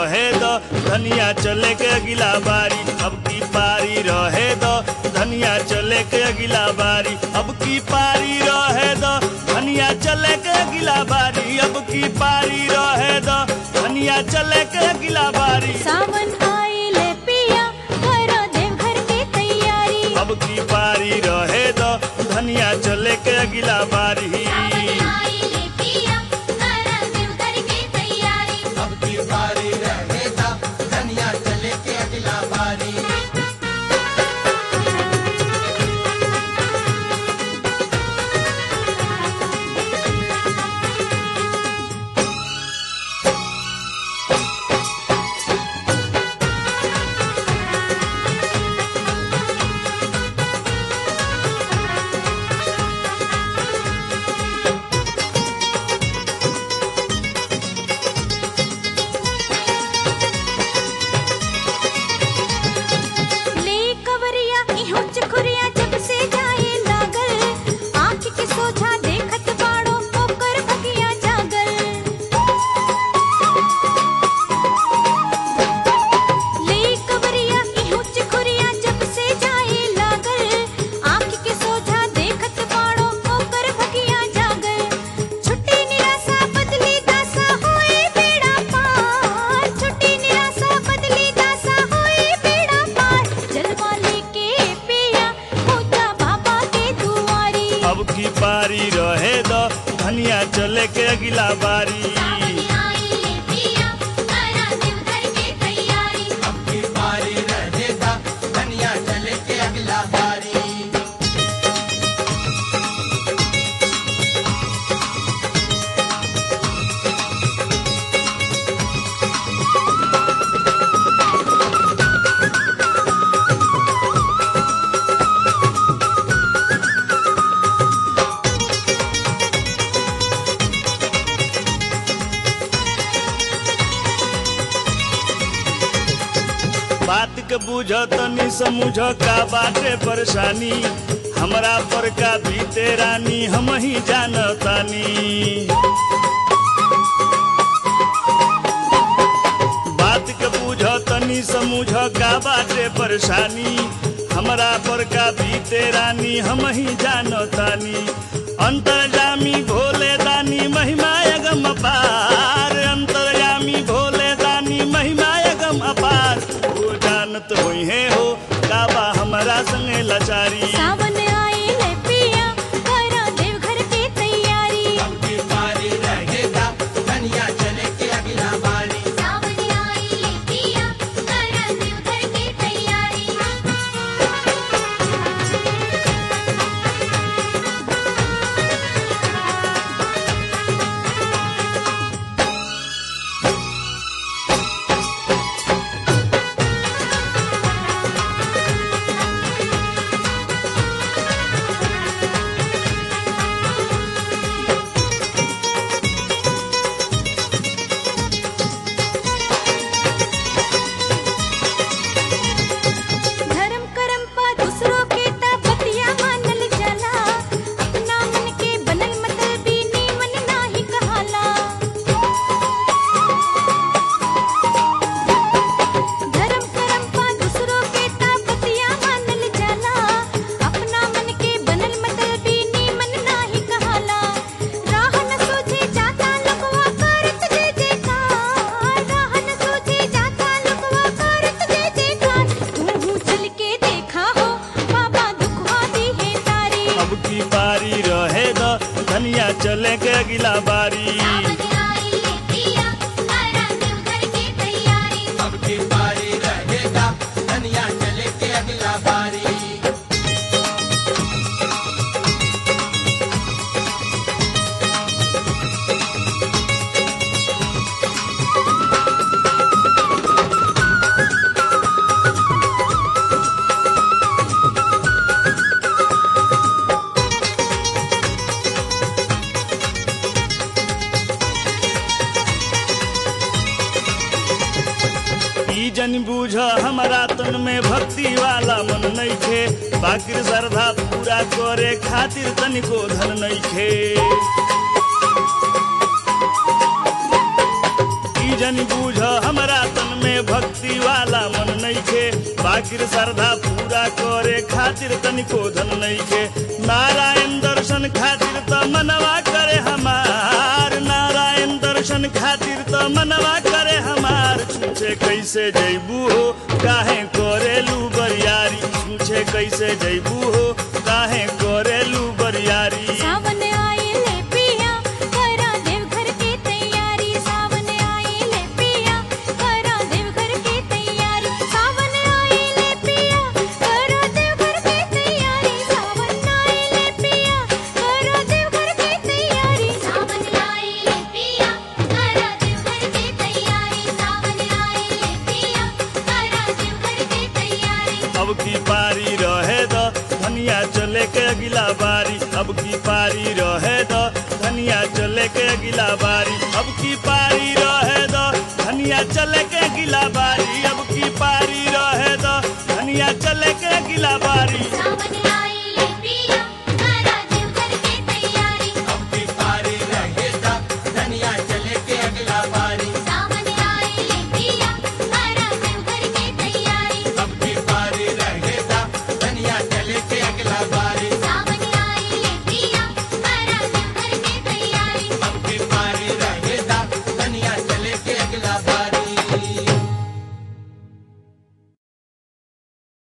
रहे दो धनिया चले के अगिला बारी अब की पारी रहे दो धनिया चले के अगिला बारी अब की पारी रहे दो धनिया चले के अगिला बारी अब की पारी रहे दो धनिया चले के अगिला बारी सावन आइले पिया करो देवघर के तैयारी अब की पारी रहे दो धनिया चले के अगिला बारी आइले पिया करो देवघर के तैयारी अब की बारी रहेगा धनिया चले के अगला बारी ले कवरिया इहों चकुरिया जब से जाए लागल आँख के सोझा देखत बाड़ो ओकर भगिया जागल ले कवरिया इहों चकुरिया जब से जाए लागल आँख के सोझा देखत बाड़ो ओकर भगिया जागल छुट्टी निराशा बदली दासा होए बेड़ा पार छुट्टी निराशा बदली दासा होए बेड़ा पार जलवा लेके पिया होता बाबा के दुआरी अब की पारी रहे दो धनिया चले के अगिला बारी आइले पिया करा देवघर के तैयारी अब की बारी रहेगा धनिया चले के अगला बारी बात के बुझ तनी समझ का बाटे परेशानी हमरा पर का बीते रानी हम ही जानतानी बात के बुझ तनी समझ का बाटे परेशानी हमरा पर का बीते रानी हम ही जानतानी अंतर्जामी भोले दानी महिमा अगम अपार अंतर्जामी भोले दानी महिमा अगम अपार वो जानत होई है हो काबा हमरा संगे लाचारी सावन आइले पिया करा देवघर के तैयारी अब की बारी रहेगा धनिया चले के अगला बारी सावन आइले पिया करा देवघर के तैयारी धर्म करम पा दूसरों के ता बतिया मानल जाला अपना मन के बनल मतलब भी नीमन नाही कहाला धर्म करम पा दूसरों के ता बतिया मानल जाला अपना मन के बनल मतलब भी नीमन नाही कहाला राह न सोचे जाता लुकवा करत जे जेकार राह न सोचे जाता लुकवा करत जे जेकार तू चल के देखा हो बाबा दुखवा दी है तारी अब की बारी रहे दो धनिया चले के अगिला बारी आइले पिया करा देवघर के तैयारी अब की बारी रहेगा धनिया चले के अगला बारी ई जन बूझ हमारा तन में भक्ति वाला मन नइखे बाकिर श्रद्धा पूरा करे खातिर तनिको धन नइखे ई जन बूझ हमारा तन बाकिर श्रद्धा पूरा करे खातिर तनिको धन नइखे नारायण दर्शन खातिर त मनवा करे हमार नारायण दर्शन खातिर त मनवा करे हमार छूछे कैसे जैबू हो काहे करेलू बरियारी छूछे कैसे जैबू हो काहे करेलू बरियारी सावन आए ले पिया करा देवघर की तैयारी सावन आए ले पिया करा देवघर की तैयारी सावन आए ले पिया करा देवघर की तैयारी सावन आए ले पिया करा देवघर की तैयारी सावन आए ले पिया करा देवघर की तैयारी सावन आए ले पिया करा देवघर की तैयारी अब की पारी रहे द धनिया चले के अगिला बारी अब की पारी रहे द धनिया चले के अगिला बारी अब की पारी रहे द धनिया चले के अगिला बारी अब की पारी रहे द धनिया चले के अगिला बारी सावन